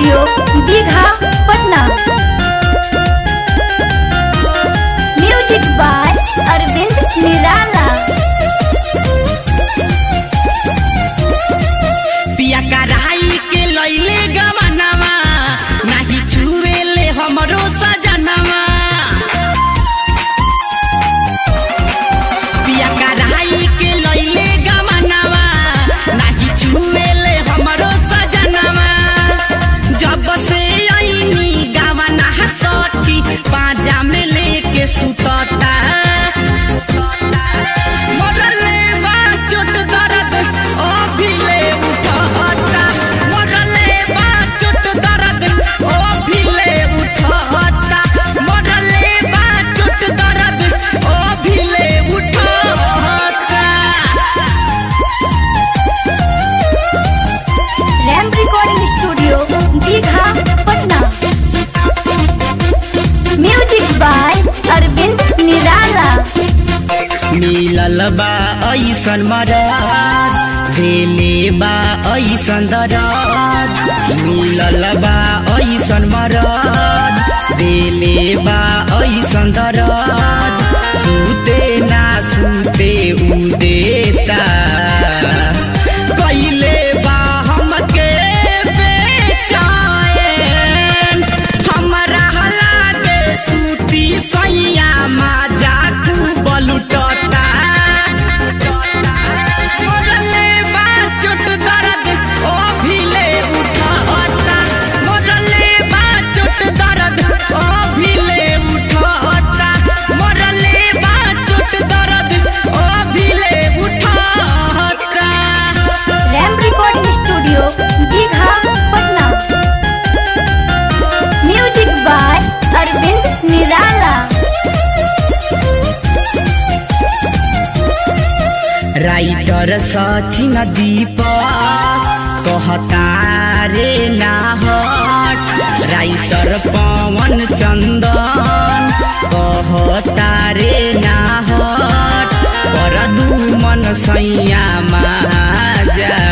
studio Digha Patna music by Arvind Nirala पिया कराई के लैले गवनवा नाही छुएले हमरो सजनवा पिया कराई के लैले गवनवा नाही छुएले हमरो सजनवा जब से आईनी गवना सखी पाजा में लेके सुतता मोरले बा चोट दर्द ओ भिले उठता मोरले बा चोट दर्द ओ भिले उठता मोरले बा चोट दर्द ओ भिले उठता Ram recording studio Digha Patna music by Arvind Nirala मिलल बा ऐसन मरद भेले बा ऐसन दरद मिलल बा ऐसन मरद भेले बा ऐसन दरद सुते ना सुते उ देता कैले बा हमके बेचैन हमरा लागे सूती सैया माजा खूब लुटता मोरले बा चोट दर्द ओ भिले उठता मोरले बा चोट दर्द ओ भिले उठता मोरले बा चोट दर्द ओ भिले उठता Ram recording studio Digha Patna music by Arvind Nirala writer Sachin दीपक कहता रे नाहट राइटर पवन चन्दन कहता रे नाहट पर दुमन सैया माजा